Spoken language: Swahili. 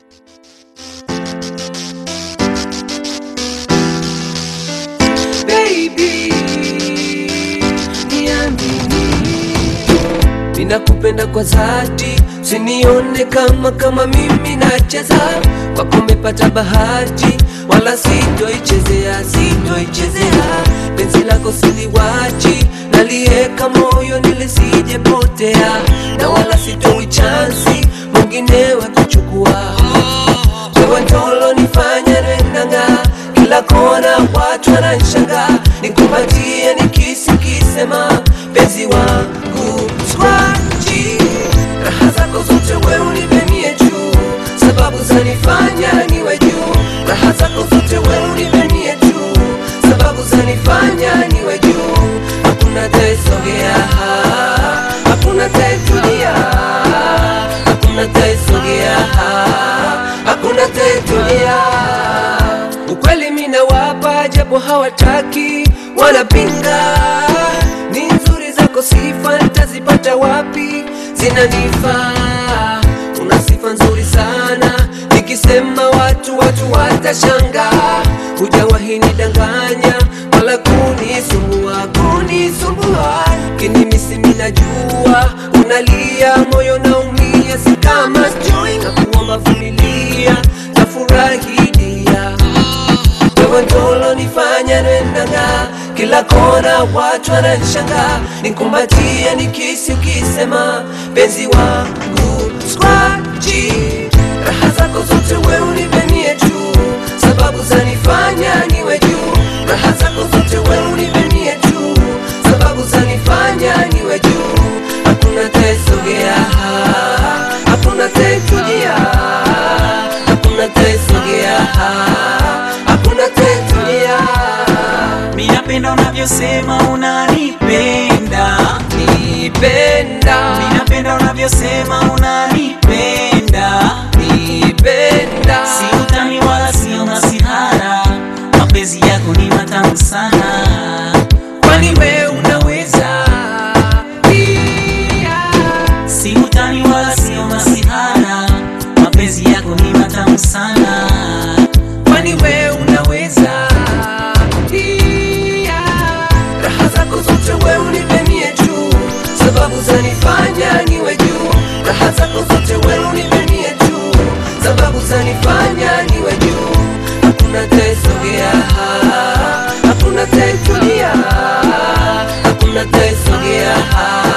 baby, niamini, ninakupenda kwa dhati, sinione kama kama mimi nacheza kwako, umepata bahati, wala sitoichezea, sitoichezea penzi lako siliwachi, nalieka moyo nilisijepotea, na wala sitoi chansi mwinginewe kuchukua wewe ndolo nifanya renanga kila kona watu wananshanga nikupatie nikisi kisema penzi wangu swaji raha zako zote wewe unipenie juu sababu zanifanya niwe juu raha zako zote wewe unipenie juu sababu zanifanya niwe juu hakuna taesogea hakuna taetulia hakuna taesogea hakuna taetulia ukweli mina wapa japo hawataki wanapinga ni nzuri zako sifa ntazipata wapi zinanifaa una sifa nzuri sana nikisema watu watu watashanga hujawahi nidanganya wala kunisumbua kunisumbua kinimisi minajua unalia moyo naumia si kama sijui na kuomba vumilia tafurahi dia wewe ndolo nifanya nendanga kila kona watu wananshanga nikumbatie nikisi ukisema penzi wangu skwaji raha zako zote wewe unipenie juu sababu zanifanya niwe juu raha zako zote wewe unipenie juu sababu zanifanya niwe juu hakuna taesogea hakuna taetulia hakuna taesogea hakuna taetulia Minapenda unavyosema unanipenda, nipenda minapenda unavyosema unanipenda, nipenda si utani wala sio masihara, mapenzi yako ni matamu sana, kwani we unaweza Pia. si utani wala sio masihara, mapenzi yako ni matamu sana, kwani we unaweza Pia. raha zako zote we unipenie juu sababu zanifanya niwe juu raha zako zote we unipenie juu sababu zanifanya niwe juu hakuna taesogea hakuna taetulia hakuna taesogea